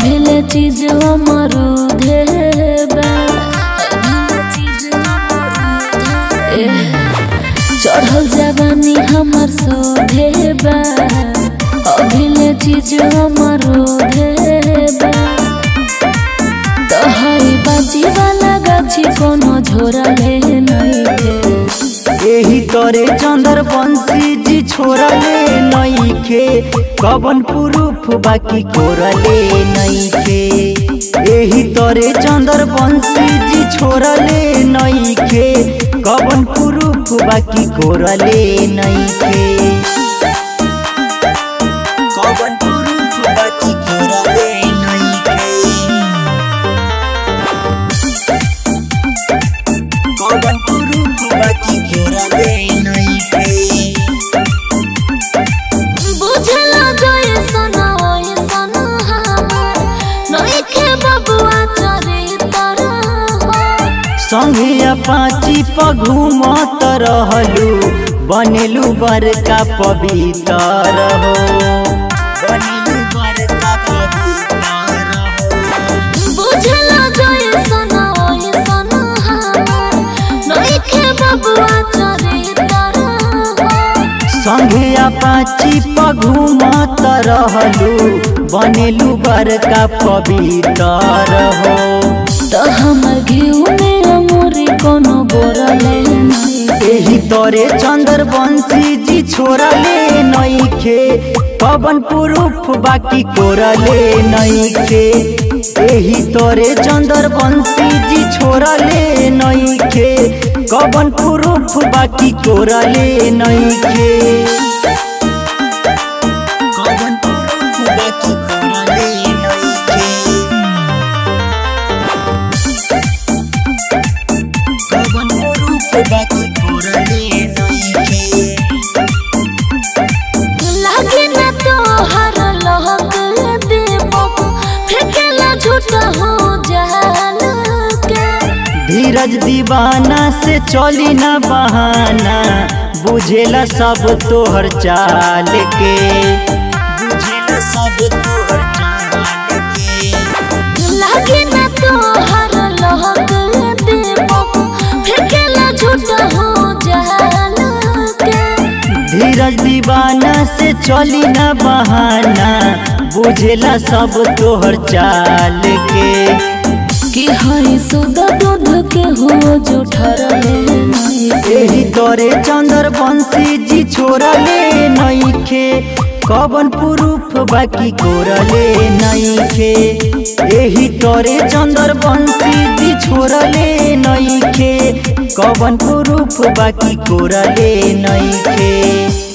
अभिले चीज अमरूदे बा ए, चढ़ल जवानी हमर सोधे बा अभिले चीज अमरूदे बा तोहरी बाजी वाला गाछी कोनो झोरा ले नहीं एही तोरे चंदर बंसी जी छोड़ले नईखे कवन पुरूफ बाकी कोरले नईखे एही तोरे चंदर बंसी जी छोड़ले नईखे कवन पुरूफ बाकी कोरले नईखे कवन पुरूफ बाकी कोरले नईखे कवन पुरूफ बाकी कोरले नईखे बुझला गए सना ओए सना हमर नइखे बबुआ चरितर हो संगे अपाची पघुमत रहलू बनेलू बड़का पवित्र हो बनेलू बड़का पवित्र हो बुझला गए सना ओए सना हमर नइखे बबुआ चरितर हो संगे अपाची पघुमत रहलू बनेलू बड़का पवित्र हो त हमर घिउ में अमूरी कोनो बोरले नहीं एही तोरे चंदर बंसी जी छोड़ले नईखे पवन पुरूफ बाकी कोरले नईखे एही तोरे चंदर बंसी जी छोड़ले नईखे कवन पुरूफ बाकी कोरले नईखे कवन पुरूफ बाकी कोरले नईखे कवन पुरूफ बाकी कोरले नईखे लागे ना तो हर लहक देबो फेकेला झूठा हो जाल के धीरज दीवाना से चली ना बहाना बुझेला सब तोहर चाल के बुझेला सब तोहर चाल के लागे ना तो हर लहक देबो फेकेला झूठा हो जाल के धीरज दीवाना से चली ना बहाना बुझेला सब तोहर चाल के कि हई सुदा दूध के हो जो ठरले नहीं एही तोरे चंदर बंसी जी छोड़ले नईखे कवन पुरूफ बाकी कोरले नईखे एही तोरे चंदर बंसी जी छोड़ले नईखे कवन पुरूफ बाकी कोरले नईखे